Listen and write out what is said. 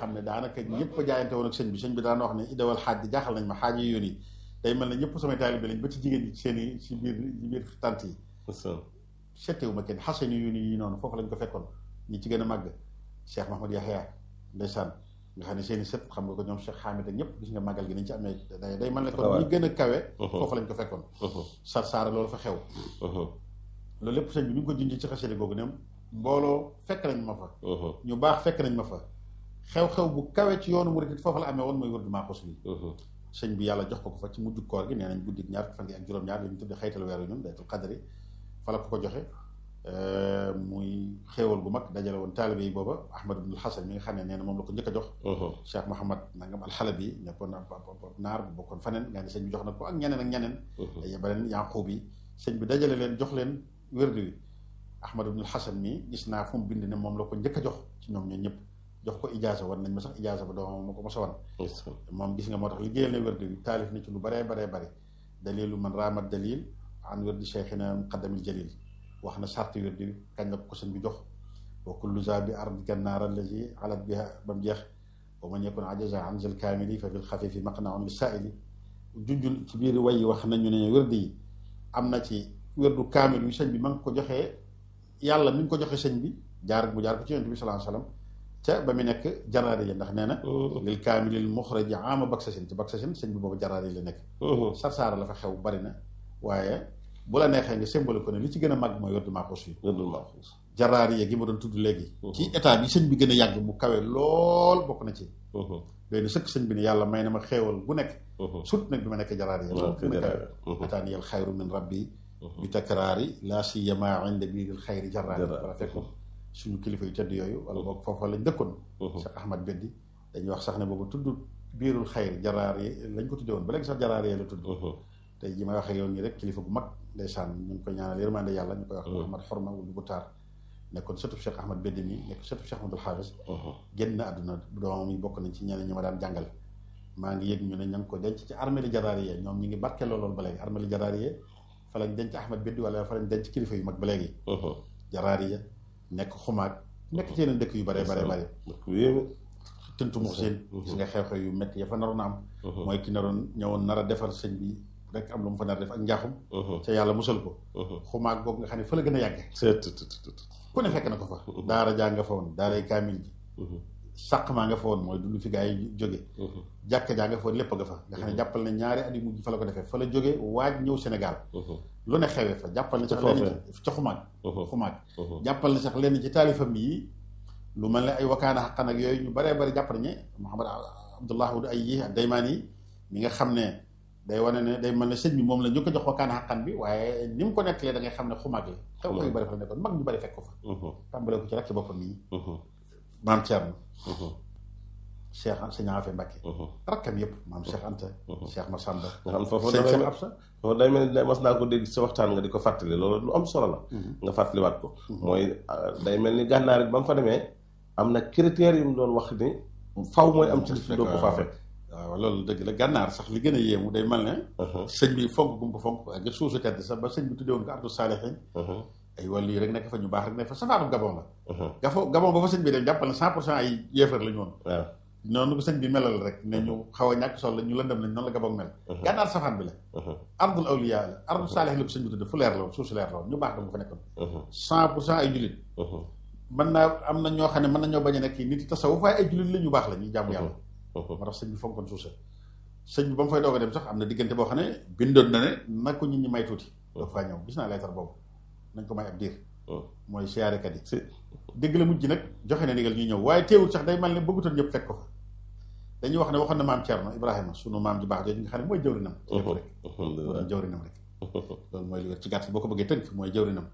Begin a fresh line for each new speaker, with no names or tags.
xam ne daanaka ñëpp a jaayante woon ak sëñ bi sëñ bi daan wax ne idawal xaaj di jaaxal nañ ma xaaj yi yoon yi day mel ne ñëpp samay taalibe lañ ba ci jigéen ñi seen i ci biir ci biir tant yi settewu ma kenn xasani yoon yi noonu foofu lañ ko fekkoon ñi ci gën a màgg Cheikh Mahmoud Yahya ndeysaan nga xam ne seen i sët xam nga ko ñoom Cheikh Hamid ak ñëpp gis nga màggal gi nañ ci amee day day mel ne kon ñi gën a kawe foofu lañ ko fekkoon sar saara loolu fa xew loolu lépp sëñ bi ñu ngi ko junj ci xasida googu ne mbooloo fekk nañ ma fa ñu baax fekk nañ ma fa xew-xew bu kawe ci yoonu murid foofu la amee woon mooy wërdu maaxus bi sëñ bi yàlla jox ko ko fa ci mujj koor gi nee nañ guddi ñaar fan gi ak juróom-ñaar li ñu tudde xaytal weeru ñun daytul qadri fa la ko ko joxe muy xéewal gu mag dajale woon taalibe yi booba ahmad ibnul hasan mi nga xam ne nee na moom la ko njëkk a jox cheikh mohamad nangam alxalabi nekkoon ab naar bu bokkoon faneen nga ne sëñ bi jox na ko ak ñeneen ak ñeneen dañu beneen yanquub yi sëñ bi dajale leen jox leen wérdu wi ahmad ibnul hasan mi gis naa fu mu bind ne moom la ko njëkk a jox ci ñoom ñoo ñëpp jox ko ijaasa wan nañ ma sax ijaasa ba doomam ma ko mos a wan moom gis nga moo tax liggéeyal na wérdu wi taalif na ci lu baree baree bare dalilu man raamat dalil an wérdi cheikhina muqaddamil jalil wax na sarti wérdu wi kañ la ko sëñ bi jox wa kullu za bi ard gannaar allazi alat biha ba mu jeex wa man yakun ajaza an zal kaamili fa fil xafifi maqnaun li saaili junjul ci biir way wax nañu ne wérdu yi am na ci wérdu kaamil wi sëñ bi ma ngi ko joxee yàlla mi ngi ko joxe sëñ bi jaar mu jaar ko ci yonent bi sallallahu alayhi wasallam ca ba mu nekk jaraari yi ndax nee na lil kaamilil muxraji ama baksasin ci baksasin sëñ bi boobu jaraari yi la nekk sarsaara la fa xew bari na waaye bu la neexee nga symbole ko ne li ci gën a màgg mooy wérdu maaxuus yi jaraari yi gi ma doon tudd léegi ci état bi sëñ bi gën a yàgg bu kawe lool bokk na ci doy na sëkk sëñ bi ne yàlla may na ma xeewal bu nekk sut nag bi ma nekk jaraari yi loolu gën a kawe ataani yal xayru min rabbi bi takraari laa siyama inda biiril xayri jaraari wala fekk suñu kilifa yu tedd yooyu wala boog foofa lañ dëkkoon Cheikh Ahmad Beddi dañuy wax sax ne boobu tudd biirul xayri jaraar yi lañ ko tudde woon ba léegi sax jaraar yi la tudd tey ji may waxee yoon nii rek kilifa gu mag ndeysaan ñu ngi koy ñaanal yërmande yàlla ñu koy wax Ahmad Xorma wulu bu taar nekkoon sëtub Cheikh Ahmad Beddi mi nekk sëtub Cheikh Ahmadul Xaafis génn na àdduna doomam yi bokk nañ ci ñeneen ñi ma daan jàngal maa ngi yëg ñu ne ña ngi ko denc ci armée li jaraar yi ñoom ñi ngi barkeeloo loolu ba léegi armée li jaraar yi fa lañ denc Ahmad Beddi wala fa lañ denc kilifa yu mag ba léegi jaraar yi nekk xumaag nekk ci yeneen dëkk yu bare bare bare tëntu mux seen gis nga xew-xew yu métti ya fa naroon a am mooy ki naroon ñëwoon nar a defar sëñ bi rek am lu mu fa nar a def ak njaaxum ca yàlla musal ko xumaag boobu nga xam ne fa la gën a yàgge ku ne fekk na ko fa daara jaa nga fa woon daaray kaamil ji sàq maa nga fa woon mooy dund fi gaa yi jóge jàkka jaa nga fa woon lépp nga fa nga xam ne jàppal ne ñaari at yu mujj fa la ko defee fa la jóge waaj ñëw Sénégal lu ne xewee fa jàppal ne sax lenn ci ca xumaag xumaag jàppal ne sax lenn ci taalifam yi lu mel ne ay wakaana xaqan ak yooyu ñu baree bari jàpp nañu Muhammad Abdullah wud ay yi ak daymaan yi mi nga xam ne day wane ne day mel ne sëñ bi moom la ñu ko jox wakaana xaqan bi waaye ni mu ko nettalee da ngay xam ne xumaag la xew ko yu bari fa la nekkoon mag ñu bari fekk ko fa tàmbalee ko ci rek ci boppam yi maam Thierno Cheikh sëñ Afe Mbacke rakkam yëpp maam Cheikh Anta Cheikh Massamba
nga xam foofu
sëñ Cheikh Absa
foofu day mel ni mas naa ko dégg sa waxtaan nga di ko fàttali loolu lu am solo la nga fàttaliwaat ko mooy day mel ni gànnaar it ba mu fa demee am na critères yu mu doon wax ni faw mooy am ci li doo ko faa fekk
waaw loolu dëgg la gànnaar sax li gën a yéemu day mel ne sëñ bi fonk gum ko fonk ak suusu tedd sax ba sëñ bi tuddee woon ko ardu saalihin ay wàllu yi rek nekk fa ñu baax rek nekk fa safaanu gabon la gafo gabon ba fa sëñ bi dem jàppal ne cent pour cent ay yéefar la ñu woon
waaw
noonu ko sëñ bi melal rek ne ñu xaw a ñàkk sol la ñu lëndëm lañ noonu la gabon mel gànnaar safaan bi la ardul awliya la ardu saalih la ko sëñ bi tudde fu leer la woon suuf si leer la woon ñu baax dama fa nekkoon cent pour cent ay jullit mën naa am na ñoo xam ne mën nañoo bañ a nekk nit yi tasawuf waaye ay jullit la ñu baax la ñuy jàmm yàlla moo tax sëñ bi fonkoon suuf sa sëñ bi ba mu fay doog a dem sax am na diggante boo xam ne bindoon na ne na ko nit ñi may tuuti doog faa ñëw gis naa leetar boobu nañ ko may ab diir mooy siyaarekat yi dégg la mujj nag joxe na ndigal ñuy ñëw waaye teewul sax day mel ne bëggutoon ñëpp fekk ko fa dañuy wax ne waxoon na maam Thierno Ibrahima sunu maam ji baax jooju nga xam ne mooy jawrinam lépp rek jawrinam rek loolu mooy li wér ci gàtt boo ko bëggee tënk mooy jawrinam